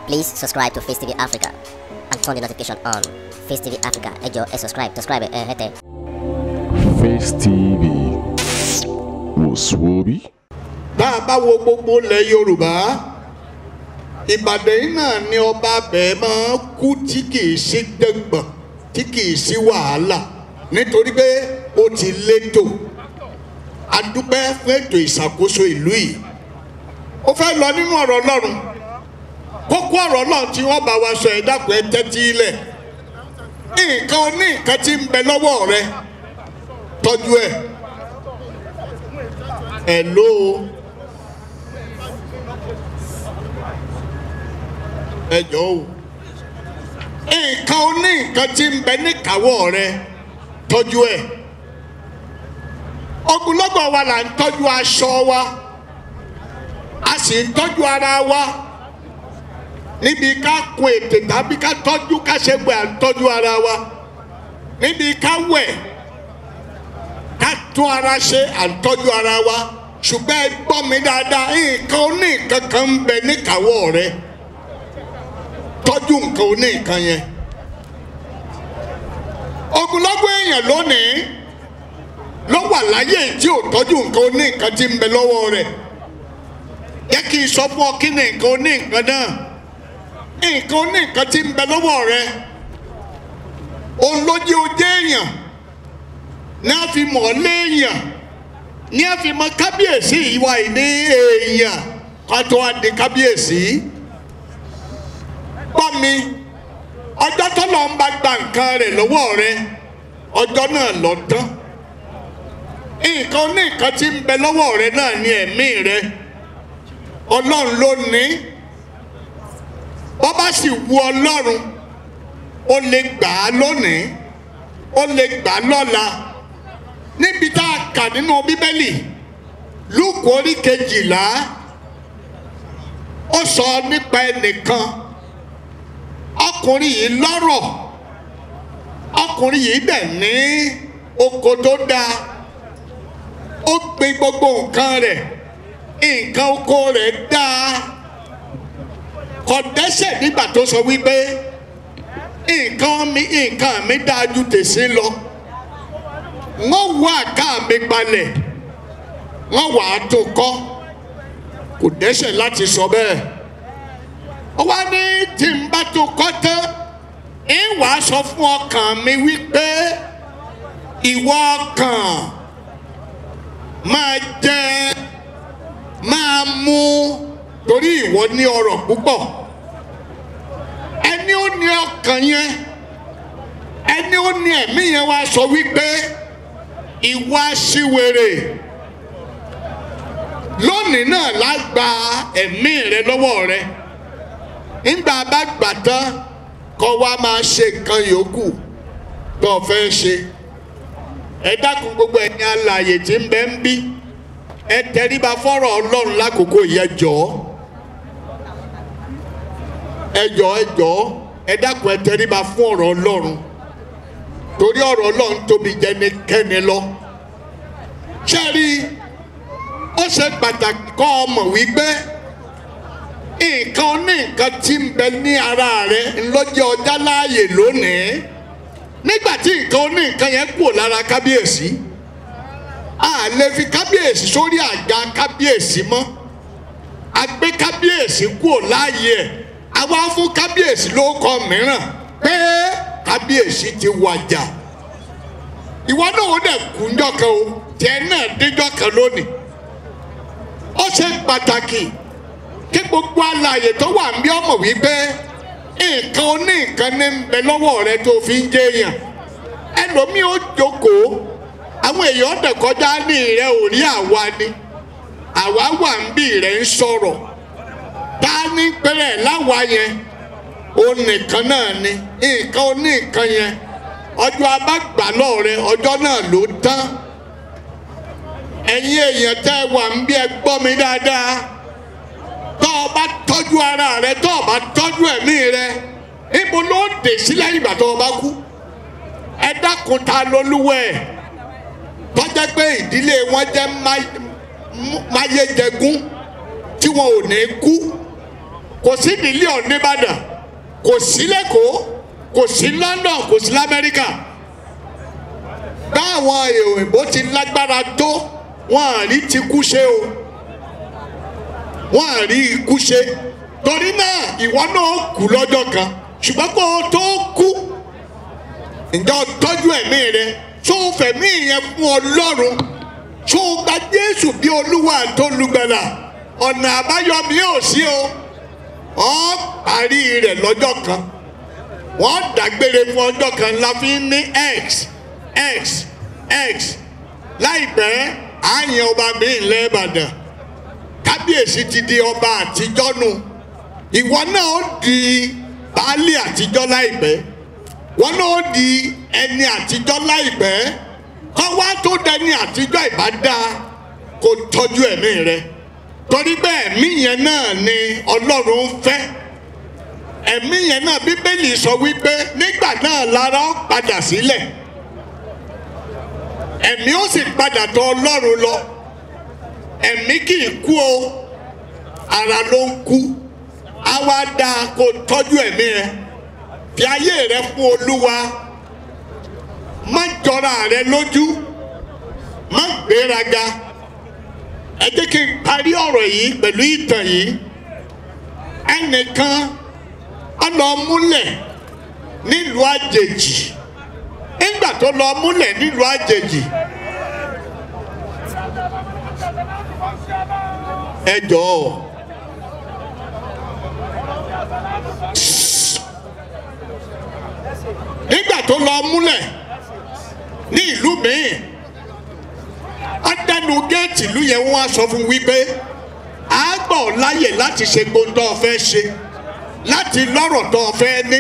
Please subscribe to Face TV Africa and turn the notification on. Face TV Africa, ẹ jọ̀ọ́ ẹ subscribe, subscribe ẹ hẹ́tẹ̀. Face TV wòsùwòbí. tá a bá wo gbogbo ilẹ̀ yorùbá ìbàdàn yìí náà ni ọba bẹ́ẹ̀ máa kú tí kìí sí dẹ́gbọ̀n tí kìí sí wàhálà nítorí pé ó ti létò adúpẹ́ fún ètò ìṣàkóso ìlú yìí ó fẹ́ lọ nínú ọ̀rọ̀ ọlọ́run kókó ọ̀rọ̀ ọlọ́run tí wọ́n bá wa sọ ẹ̀ dàpọ̀ ẹ tẹ́tí ilẹ̀ nǹkan oní nǹkan tí ń bẹ lọ́wọ́ rẹ tọ́jú ẹ̀ ẹ̀ ló ẹ jọ̀ọ́ o nǹkan oní nǹkan tí ń bẹ níkàáwọ́ rẹ tọ́jú ẹ̀ ogunlọ́gọ̀ wa là ń tọ́jú aṣọ wa a sì ń tọ́jú ara wa níbi ká kun ètè tàbí ká tọ́jú ká ṣe gbé à ń tọ́jú ara wa níbi ká wẹ̀ ká tún ara ṣe à ń tọ́jú ara wa ṣùgbọ́n ẹ gbọ́ mi dáadáa nǹkan oní nǹkan kan ń bẹ níkàáwọ́ rẹ tọ́jú nǹkan oní nǹkan yẹn ogunlọ́gọ̀ èèyàn lónìí ló wà láyé tí ò tọ́jú nǹkan oní nǹkan tí ń bẹ lọ́wọ́ rẹ̀ yẹ kí n sọ fún ọ kí ni nǹkan oní nǹkan náà nǹkan oní nǹkan tí ń bẹ lọ́wọ́ rẹ̀ òun ló jẹ́ ojú èèyàn ní a fi mọ̀ ọ́ léèyàn ní a fi mọ kábíyèsí ìwà ìní èèyàn ká tó wá di kábíyèsí gbọ́ mi ọjọ́ tó lọ́n bá gba nǹkan rẹ̀ lọ́wọ́ rẹ ọjọ́ náà lọ tán nǹkan ní nǹkan tí ń bẹ lọ́wọ́ rẹ náà ní ẹ̀mí rẹ ọlọ́run ló ní bọ́ bá sì wu ọlọ́run ó lè gbà á lónìí ó lè gbà á lọ́la níbi tá a kà nínú bíbélì lúùkù orí kejìlá ó sọ nípa ẹnìkan ọkùnrin yìí lọ́rọ̀ ọkùnrin yìí dẹ̀ ní oko tó dáa ó gbin gbogbo nǹkan rẹ̀ nǹkan oko rẹ̀ dáa kò dẹ́sẹ̀ nígbà tó sọ wípé nǹkan mi nǹkan mi dáa ju tèsí lọ wọ́n wọ àká mi balẹ̀ wọ́n wà á tó kọ́ kò dẹ́sẹ̀ láti sọ bẹ́ẹ̀ wá ní tí n bá tó kọ́ tán ń wà á sọ fún ọkàn mi wípé ìwọ ọkàn máa jẹ máa mú torí ìwọ ní ọrọ̀ púpọ̀ ẹni ó ní ọkàn yẹn ẹni ó ní ẹ̀mí yẹn wá sọ wípé ìwọ aṣiwèrè lónìí náà lágbà ẹ̀mí rẹ lọ́wọ́ rẹ nígbà bá gbà tán kọ́ wa máa ṣe nǹkan yòókù tó o fẹ́ ṣe ẹ dákun gbogbo ẹ̀yin alààyè tí ń bẹ ń bí ẹ tẹríba fọ́rọ̀ ọlọ́run lákòókò yẹn jọ ẹ jọ ẹ jọ ẹ dákun ẹ tẹríba fún ọ̀rọ̀ ọlọ́run torí ọ̀rọ̀ ọlọ́run tóbi jẹnikẹ́ni lọ ṣé rí ó ṣe pàtàkì kọ́ ọmọ wípé nǹkan ní nǹkan tí ń bẹ ní ara rẹ ńlọ́jẹ́ ọjà láàyè lónìí nígbà tí nǹkan ní nǹkan yẹn kúrò lára kábíyèsí a lè fi kábíyèsí sórí àga kábíyèsí mọ́ a gbé kábíyèsí kúrò láàyè ẹ̀ a wá fún kábíyèsí lórúkọ mìíràn pé kábíyèsí ti wàjà ìwọ náà ó dẹ̀ kú ńjọ́ kan o tiẹ̀ náà déjọ́ kan lónìí ó ṣe pàtàkì kí gbogbo alààyè tó wà ń bí ọmọ wípé nǹkan oní nǹkan ní ń bẹ lọ́wọ́ rẹ tó fi ń jẹyàn ẹlòmíì ó jókòó àwọn èèyàn dẹ̀ kọjá ní ìrẹ́ òrí àwa ni àwa wà ń bí ìrẹ́ ń sọ̀rọ̀ tá a ní pẹ́rẹ́ láwa yẹn òun nìkan náà ni nǹkan oní nǹkan yẹn ọjọ́ abágbà náà rẹ ọjọ́ náà ló tán ẹ̀yin èèyàn tẹ́ wà ń bí ẹ gbọ́ mi dáadáa tọ́ ọ bá tọ́jú ara rẹ tọ́ ọ bá tọ́jú ẹ̀mí rẹ ibo ló dé sí lẹ́yìn ìgbà tó o bá kú ẹ dákun ta lolúwẹ̀ tọ́jẹ́ pé ìdílé wọn jẹ́ máyéjẹgún tí wọn ò ní kú kò sí mílíọ̀nù nìbàdàn kò sí lẹ́kọ̀ọ́ kò sí london kò sí lamẹ́ríkà báwọn òyìnbó ti lágbára tó wọn à rí ti kú ṣe o wọn à rí ikú ṣe torí náà ìwọ náà kú lọ́jọ́ kan ṣùgbọ́n kó o tó kú ǹjẹ́ o tọ́jú ẹ̀mí rẹ tó o fẹ̀mí yẹn fún ọlọ́run tó o gba jésù bí olúwa àtolùgbàlà ọ̀nà àbáyọ mi ò sí o ọ́ parí rẹ̀ lọ́jọ́ kan wọ́n dàgbére fún ọjọ́ kan la fi ń ní x x x láìpẹ́ àyàn ọba mi ńlẹ̀ ìbàdàn kábíyèsí ti di ọba àtijọ́ nu ìwọ náà ó di baálé àtijọ́ láìpẹ́ wọn náà ó di ẹni àtijọ́ láìpẹ́ kọ́ wá tó dẹni àtijọ́ ìbá dáa kó tọ́jú ẹ̀mí rẹ torí bẹ́ẹ̀ ẹ̀mí yẹn náà ni ọlọ́run ń fẹ́ ẹ̀mí yẹn náà bíbélì sọ wípé nígbà náà lára ó padà sílẹ̀ ẹ̀mí ó sì padà tọ̀ ọlọ́run lọ ẹ̀mí kì í kú o ara ló ń kú á wá dáa kó tọ́jú ẹ̀mí rẹ fi ayé rẹ fún olúwa má jọra rẹ lójú má gbéraga ẹ jẹ́ kí n parí ọ̀rọ̀ yìí pẹ̀lú ìtàn yìí ẹnìkan á lọ múlẹ̀ nílùú àjèjì nígbà tó lọ múlẹ̀ nílùú àjèjì ẹ jọ̀ọ́ nígbà tó lọ múlẹ̀ ní ìlú míì adẹnu géètì ìlú yẹn wọ́n á sọ fún wípé a gbọ́ láyè láti ṣe gbóńtọ́ ọ̀fẹ́ ṣe láti lọ́rọ̀ tó ọ̀fẹ́ ní.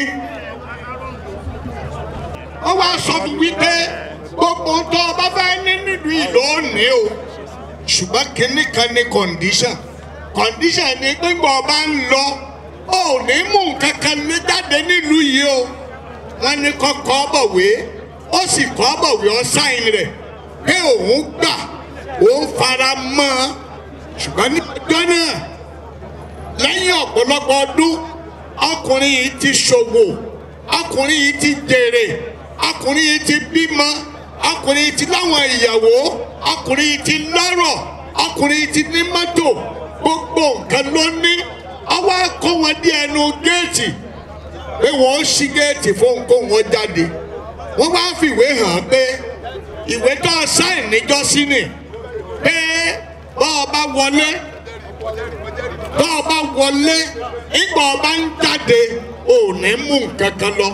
wọ́n wá sọ fún wípé gbogbo tó o bá fẹ́ ní nílùú ìlú òní o ṣùgbọ́n kínní kan ní condition condition ni gbígbọ́ ọba ń lọ ò ní mú nǹkan kan ní jáde nílùú yìí o wọ́n ní kọ́ kọ́ bọ̀wé ó sì kọ́ bọ̀wé ọ sáìn rẹ̀ pé òun gbà òun fara mọ́ ọ ṣùgbọ́n ní ọjọ́ náà lẹ́yìn ọ̀pọ̀lọpọ̀ ọdún ọkùnrin yìí ti ṣòwò ọkùnrin yìí ti jèrè ọkùnrin yìí ti bímọ ọkùnrin yìí ti láwọn ìyàwó ọkùnrin yìí ti lọ́rọ̀ ọkùnrin yìí ti ní mọ́tò gbogbo nǹkan ló ní ọwọ́ kó wọn dé ẹnu géètì pé wọ́n ṣí géètì fún kó wọn jáde wọ́n wá fìwé hàn pé ìwé tó sáìn níjọ́sí ni pé bọ́ ọ bá wọlé bọ́ ọ bá wọlé ìgbà ọba ń jáde ò ní mú nǹkan kan lọ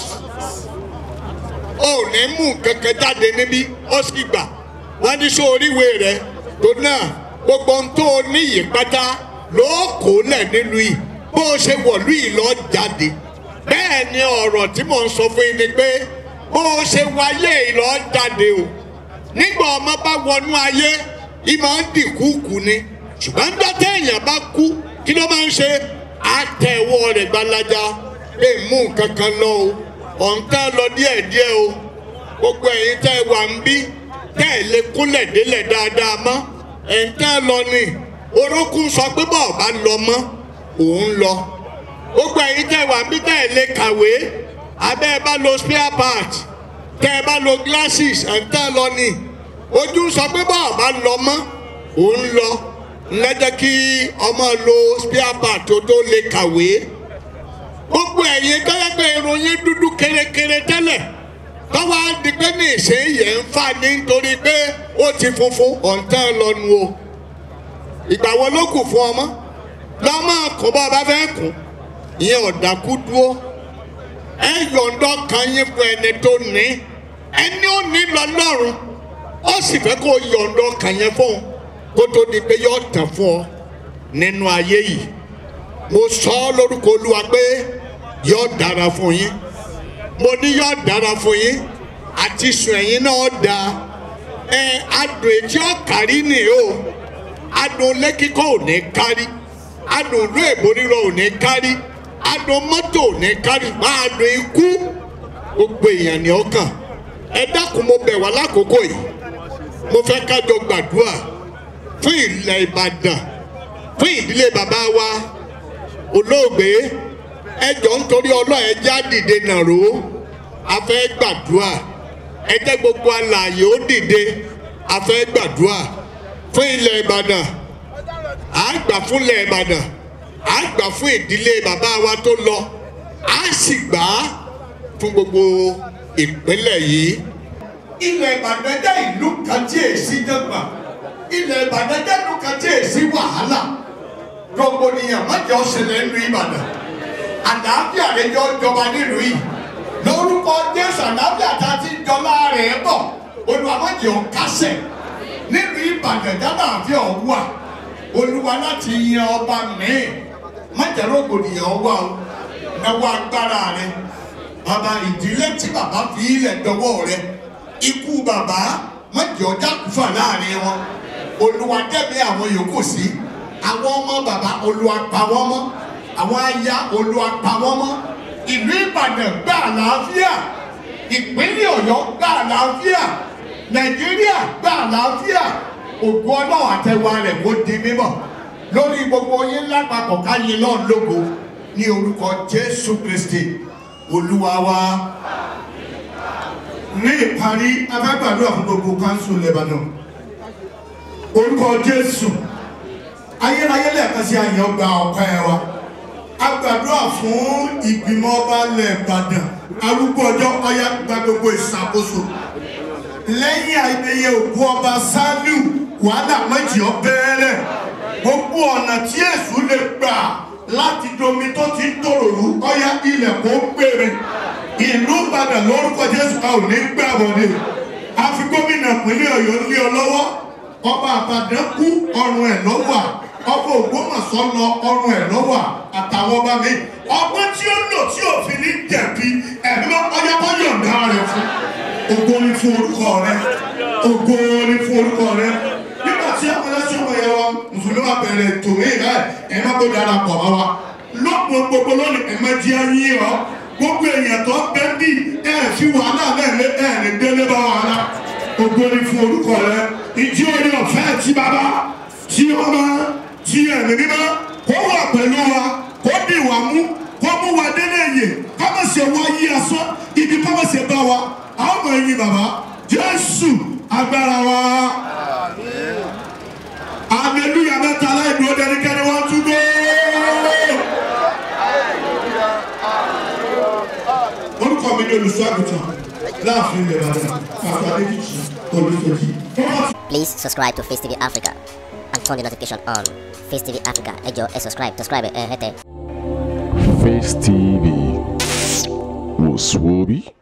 ò ní mú nǹkan kan jáde níbí ó sì gbà wọ́n ní sọ oríwé rẹ̀ tó náà gbogbo ohun tó o ní yìí pátá ló kó lẹ̀ nílùú yìí bó o ṣe wọ̀lú yìí lọ jáde bẹ́ẹ̀ ni ọ̀rọ̀ tí mò ń sọ fún yín ni pé bó o ṣe wáyé yìí lọ jáde o nígbà ọmọ bá wọnú ayé ìmọ̀ ń dìkúkú ni ṣùgbọ́n ń dọ́tẹ́ èèyàn bá kú kí ló máa ń ṣe àtẹ̀wọ́ rẹ̀ gbalaja lè mú nǹkan kan lọ o ọ̀ǹtá lọ díẹ̀díẹ̀ o gbogbo ẹ̀yin tẹ́ ẹ wà ń bí tẹ́ ẹ lè kúnlẹ̀ délẹ̀ dáadáa mọ́ ẹ̀ǹtá lọ ni orókùn sọ pé bọ́ọ̀ bá lọ mọ́ òun lọ gbogbo ẹ̀yin tẹ́ ẹ wà ń bí tẹ́ ẹ lè kàwé abẹ́ ẹ bá lo spare part tẹ́ ẹ bá lo glasses ẹ̀ǹtá lọ ni ojú sọ pé bọ́ọ̀ bá lọ mọ́ òun lọ lẹ́jẹ́ kí ọmọ lo spare part tó tó lè kàwé gbogbo ẹ̀yin tẹ́lẹ̀pẹ̀ ìròyìn dúdú kérékéré tẹ́lẹ̀ tọ́wọ́ á di pé ní ìṣèyẹ ń fà ní nítorí pé ó ti funfun ọ̀ǹtẹ́ lọ́nu o ìgbà wo ló kù fún ọmọ lọ́mọ kò bá ọba fẹ́ kù ìyẹn ọ̀dàkú dúró ẹ yọ̀ǹdọ́ kan yín fún ẹni tó ní ẹni ó ní lọ́lọ́run ó sì fẹ́ kó yọ̀ǹdọ́ kan yẹn fún un kó tó di pé yọ tàn fún ọ nínú ayé yìí mo sọ ọ lórúkọ olúwa pé yọ dára fún yín mo ní yọ dára fún yín àti sùn ẹ̀yìn náà da ẹ adùn etí ọ̀kárí ni o adùn lẹ́kíkọ́ ò ní kárí adùn ìlú èbó rírọ ò ní kárí adùn mọ́tò ò ní kárí máa adùn ikú gbogbo èèyàn ní ọkàn ẹ dákun mo bẹ̀ wá lákòókò yìí mo fẹ́ kájọ gbàdúrà fún ilẹ̀ ìbàdàn fún ìdílé bàbá wa olóògbé ẹjọ́ nítorí ọlọ́ọ̀ ẹjẹ́ á dìde nàró a fẹ́ gbàdúrà ẹjẹ́ gbogbo alààyè ó dìde a fẹ́ gbàdúrà fún ilẹ̀ ìbàdàn à ń gbà fún ilẹ̀ ìbàdàn à ń gbà fún ìdílé bàbá wa tó lọ à sì gbà á fún gbogbo ìpínlẹ̀ yìí. ilẹ̀ ìbàdàn jẹ́ ìlú kan tí èsì jẹ́gbà ilẹ̀ ìbàdàn jẹ́ ìlú kan tí èsì wàhálà rògbòdìyàn mọ́jọ́ ṣẹlẹ̀ ń lu ìbàdàn àlàáfíà rẹ jọ jọba nílùú yìí lórúkọ jésù àlàáfíà tá a ti jọlá rẹ̀ bọ̀ olùwàmọ́jọ́ kásẹ̀ nílùú ìbàdàn jálàáfíà wà olúwa láti yan ọba míì mọ́jọ́ rògbòdìyàn wà o náwó agbára rẹ bàbá ìdílé tí bàbá fi ilẹ̀ dọwọ́ rẹ ikú bàbá mọ́jọ́ jákùfà láàrin wọn olúwa dẹ́mi àwọn yòókù sí àwọn ọmọ bàbá olúwa pa wọ́n mọ́ àwọn aya olúwa pa wọ́n mọ́ ìlú ìbàdàn gbà àlàáfíà ìpínlẹ̀ ọ̀yọ́ gbà àlàáfíà nàìjíríà gbà àlàáfíà ògùn ọlọ́run àtẹwà rẹ̀ kó di mímọ́ lórí gbogbo yín lápapọ̀ káyé náà lógo ní orúkọ jésù kristi olúwa wa. ní ìparí afẹ́gbàdúrà fún gbogbo kanṣu lẹ́bàdàn orúkọ jésù ayérayé lẹ́ẹ̀kan sí àyàn gba ọ̀pẹ́ wa a gbàdúrà fún ìgbìmọ̀ ọba lẹ́ẹ̀bàdàn arúgbó ọjọ́ ọyá gba gbogbo ìṣàkóso lẹ́yìn ayẹyẹ òkú ọba saliu wàhálà méjì ọbẹ̀rẹ̀ gbogbo ọ̀nà tí èṣù lè gbà láti domi tó ti ń tòròrú ọyá ilẹ̀ kó gbèrè ìlú ìbàdàn lórúkọ jésù a ò ní gbà wọlé a fi gómìnà pínlẹ̀ ọ̀yọ́ lé ọ lọ́wọ́ ọba àbàdàn kú ọrùn ẹ̀ lọ́wọ́ ọba ògbómọ̀ṣọ́ lọ ọrùn ẹ̀ lọ́wọ́ àtàwọn ọba mi ọgbọ́n tí ó lò tí òfin ní jẹ̀bi ẹ̀mí ọyá kọ́ yọ̀ǹda rẹ̀ fún ògo ni fún orúkọ rẹ ògo ni fún orúkọ rẹ nígbà tí àwọn ẹlẹ́sìn ọmọ yẹn wa mùsùlùmí wa bẹ̀rẹ̀ ètò mi rẹ ẹ̀ má kó darapọ̀ mọ́ wa lọ́pọ̀ gbogbo lónìí ẹ̀ má jẹ́ ayé ọ gbogbo èèyàn tó bẹ́ bí ẹ̀ fi wàhálà lẹ́ẹ̀lẹ́ ẹ̀ lè délé bá wàhálà ògo ni fún orúkọ rẹ ìdí orí ọ̀fẹ́ tí bàbá tí ọmọ tí ẹ̀mí mímọ́ kó wà pẹ̀lú wa kó dì wá mú kó mú wa délé yè ká má ṣe wá yí asán ibi ká má ṣe bá wa àwọn ọmọ ẹ̀yìn bàbá jésù agbára wa aleluya mẹ́ta láìdúró dẹnikẹ́ni wọ́n tún gbé. orúkọ mi ni olùsọ àgùntàn láàfin ilẹ̀ ìbàdàn pàṣẹ adéjìjì olùsọjì. Please subscribe to Face TV Africa and turn the notification on. Face TV Africa, ẹ jọ̀ọ́ ẹ subscribe, subscribe ẹ hẹ́tẹ̀. Face TV was Swoby.